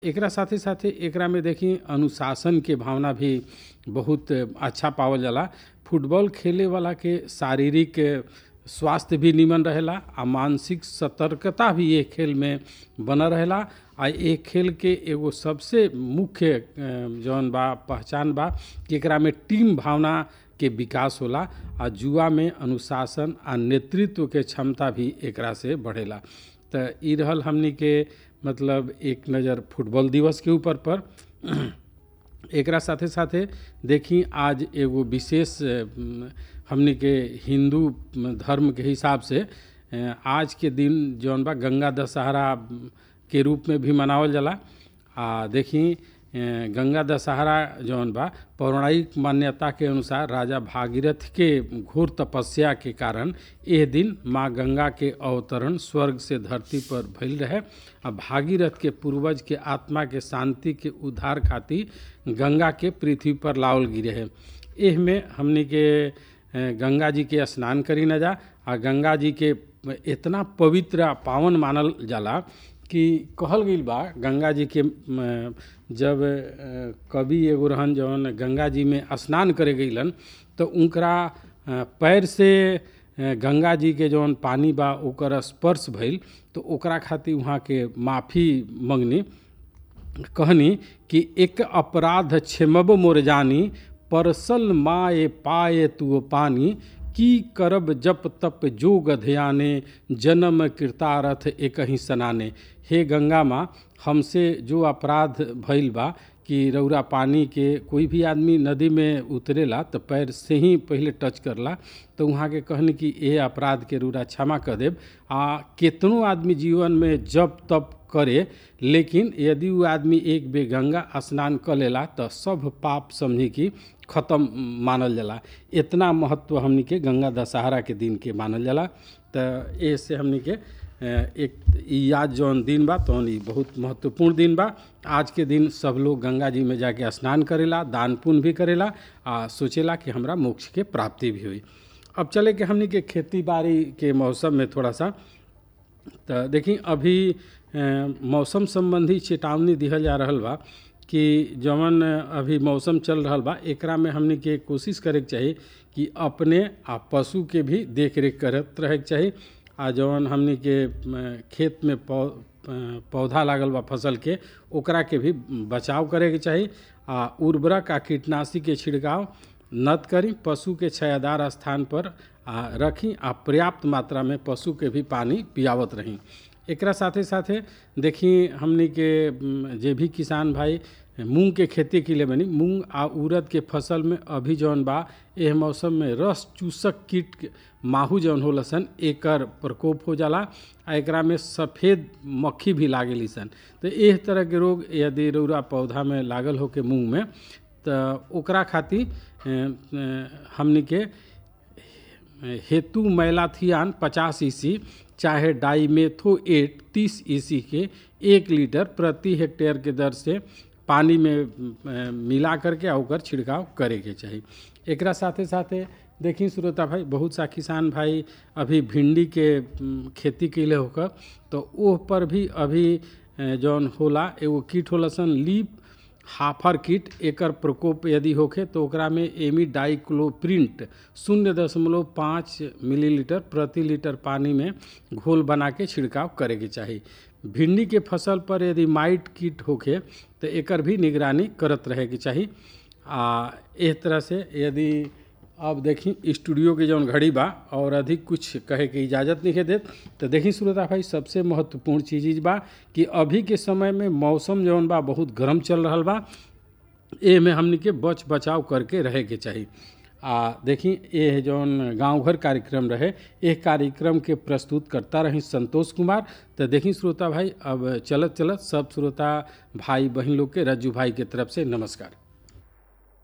एकरा साथे साथे एकरा में देखी अनुशासन के भावना भी बहुत अच्छा पावल जाला फुटबॉल खेले वाला के शारीरिक स्वास्थ्य भी निमन रहेला आ मानसिक सतर्कता भी ये खेल में बनल रहेला आ ये खेल के एगो सबसे मुख्य अ, जौन बा पहचान बा कि एकरा में टीम भावना के विकास होला आ जुआ में अनुशासन आ नेतृत्व के क्षमता भी एकरा से बढ़ेला त ई रहल हमनी के मतलब एक नज़र फुटबॉल दिवस के ऊपर पर एकरा साथे साथे देखी आज एगो विशेष अम, हमनी के हिंदू धर्म के हिसाब से अ, आज के दिन जौन बा गंगा दशहरा के रूप में भी मनावल जाला आ देखी अ, गंगा दशहरा जौन बा पौराणिक मान्यता के अनुसार राजा भागीरथ के घोर तपस्या के कारण एह दिन माँ गंगा के अवतरण स्वर्ग से धरती पर भइल रहे आ भागीरथ के पूर्वज के आत्मा के शांति के उद्धार खातिर गंगा के पृथ्वी पर लावल गिरे है एह में हमनी के अ, गंगा जी के स्नान करी न जा आ गंगा जी के इतना पवित्र आ पावन मानल जाला कि कहल गईल बा गंगा जी के म, जब अ, कवि एगो रहन जौन गंगा जी में स्नान करे गईलन तो उनकरा अ, पैर से अ, गंगा जी के जौन पानी बा ओकर स्पर्श भइल तो ओकरा खातिर वहाँ के माफ़ी मंगनी कहनी कि एक अपराध क्षमब मोर जानी परसल माए पाए तू पानी की करब जप तप जोग ध्याने जन्म कृतारथ एक ही सनाने हे गंगा माँ हमसे जो अपराध भइल बा कि रौरा पानी के कोई भी आदमी नदी में उतरेला तो पैर से ही पहले टच करला तो वहाँ के कहनी कि ये अपराध के रूरा क्षमा कर देब आ केतनो आदमी जीवन में जब तप करे लेकिन यदि वो आदमी एक बेर गंगा स्नान कर लेला तो सब पाप समझी कि खत्म मानल जाला इतना महत्व हमनी के गंगा दशहरा के दिन के मानल जाला तो ए से हमनी के अ, एक ई याद जौन दिन बा तौन ई बहुत महत्वपूर्ण दिन बा आज के दिन सब लोग गंगा जी में जाके स्नान करेला दान पुण्य भी करेला आ सोचेला कि हमरा मोक्ष के प्राप्ति भी हुई अब चले के हमनी के खेती बाड़ी के मौसम में थोड़ा सा तो देखी अभी अ, मौसम संबंधी चेतावनी दिहल जा रहल बा कि जवन अभी मौसम चल रहल बा एकरा में हमनी के कोशिश करे के चाही कि अपने आ पशु के भी देख रेख करत रहे के चाही आ जवन हमनी के अ, खेत में पौ अ, पौधा लागल बा फसल के ओकरा के भी बचाव करे के चाही आ उर्वरक आ कीटनाशी के छिड़काव नत करी पशु के छायादार स्थान पर आ रखी आ पर्याप्त मात्रा में पशु के भी पानी पियावत रही एकरा साथे साथे देखी हमनी के म, जे भी किसान भाई मूंग के खेती के लिए बनी मूंग आ उड़द के फसल में अभी जौन बा एह मौसम में रस चूसक कीट के माहू जौन होला सन एकर प्रकोप हो जाला आ एकरा में सफ़ेद मक्खी भी लागेली सन तो एह तरह के रोग यदि रौरा पौधा में लागल होके मूंग में तो ओकरा खातिर अ, अ, हमनी के हेतु मैलाथियान पचास ईसी चाहे डाईमेथो एट तीस ईसी के एक लीटर प्रति हेक्टेयर के दर से पानी में अ, मिला करके आ ओकर छिड़काव करे के चाही एकरा साथे साथे देखी श्रोता भाई बहुत सा किसान भाई अभी भिंडी के अम, खेती कैले होकर तो ओह पर भी अभी अ, जौन होला एगो कीट होला सन लीप हाफर कीट एकर प्रकोप यदि होखे तो ओकरा में एमिडाइक्लोप्रिंट शून्य दशमलव पाँच मिलीलीटर प्रति लीटर पानी में घोल बना के छिड़काव करे के चाही भिंडी के फसल पर यदि माइट कीट होखे तो एकर भी निगरानी करत रहे के चाही आ एह तरह से यदि अब देखी स्टूडियो के जौन घड़ी बा और अधिक कुछ कहे के इजाज़त नहीं देत तो देखी श्रोता भाई सबसे महत्वपूर्ण चीज़ ई बा कि अभी के समय में मौसम जौन बा बहुत गर्म चल रहल बा ए में हमनी के बच बचाव करके रहे के चाही आ देखी ये जौन गांव घर कार्यक्रम रहे एक कार्यक्रम के प्रस्तुत करता रही संतोष कुमार तो देखी श्रोता भाई अब चलत चलत सब श्रोता भाई बहन लोग के रज्जू भाई के तरफ से नमस्कार